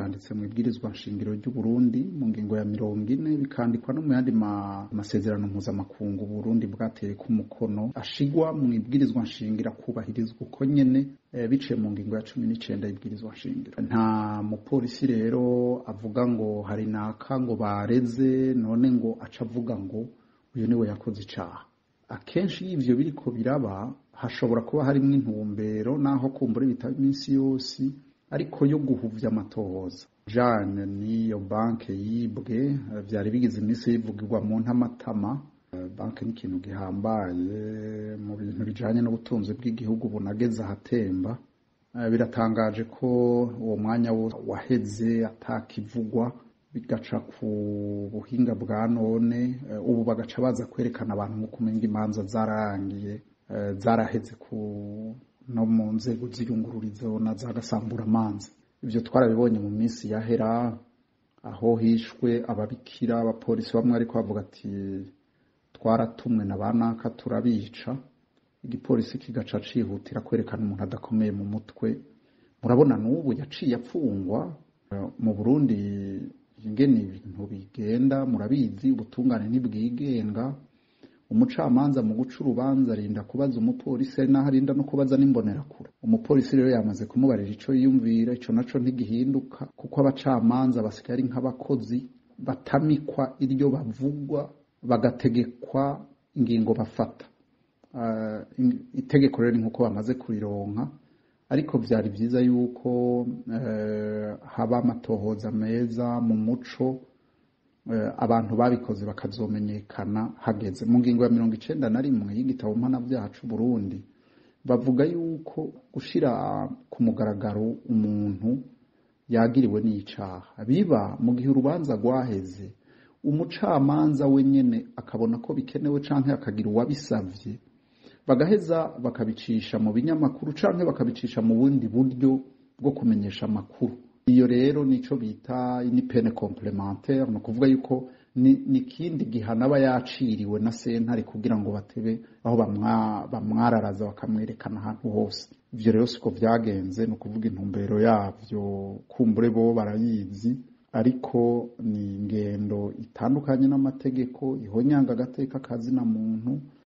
vyanditse mu ibwirizwa nshingiro ry'u Burundi mu ngingo ya mirongo ine bikandikwa no mu yandi masezerano mpuzamakungu Burundi bwateye ku mukono ashigwa mu ibwirizwa nshingiro akubahirizwa uko nyene biciye mu ngingo ya cumi n'icenda y'ibwirizwa nshingiro nta mupolisi rero avuga ngo hari naka ngo bareze none ngo aca avuga ngo uyu niwe yakoze icaha akenshi iyo ivyo biriko biraba hashobora kuba harimwo intumbero naho kumbura bitaba iminsi yose ariko yo guhuvya amatohoza jane niyo banke yibwe vyari bigize iminsi yivugirwa mu ntamatama banke ni ikintu gihambaye mu bintu bijanye n'ubutunzi bw'igihugu bunageze ahatemba biratangaje ko uwo mwanya waheze atakivugwa bigaca ku buhinga bwa none ubu bagaca baza kwerekana abantu nk'uko umenga imanza zararangiye zaraheze ku no mu nzego z'iyungururizo na za gasamburamanza ibyo twarabibonye mu minsi yahera aho hishwe ababikira abapolisi bamwe ariko bavuga ati twaratumwe na banaka turabica igipolisi kigaca cihutira kwerekana umuntu adakomeye mu mutwe murabona n'ubu yaciye apfungwa mu burundi ingene ibintu bigenda murabizi ubutungane ntibwigenga umucamanza mu guca urubanza arinda kubaza umupolisi ari naho arinda no kubaza n'imbonerakure umupolisi rero yamaze kumubarira ico yiyumvira ico naco ntigihinduka kuko abacamanza basigaye ari nk'abakozi batamikwa iryo bavugwa bagategekwa ingingo bafata uh, itegeko rero ni nk'uko bamaze kurironka ariko vyari vyiza yuko uh, haba amatohoza meza mu muco abantu babikoze bakazomenyekana hageze mu ngingo ya mirongo icenda na rimwe y'igitabo mpanavyaha c'uburundi bavuga yuko gushira ku mugaragaro umuntu yagiriwe n'icaha biba mu gihe urubanza rwaheze umucamanza we nyene akabona ko bikenewe canke akagira uwabisavye bagaheza bakabicisha mu binyamakuru canke bakabicisha mu bundi buryo bwo kumenyesha amakuru iyo rero nico bita ni pene complementaire ni ukuvuga yuko ni ikindi gihano aba yaciriwe na sentare kugira ngo batebe aho bamwararaza bakamwerekana ahantu hose ivyo rero siko vyagenze ni ukuvuga intumbero yavyo kumbure bo barayizi ariko ni ingendo itandukanye n'amategeko ihonyanga agateka kazina muntu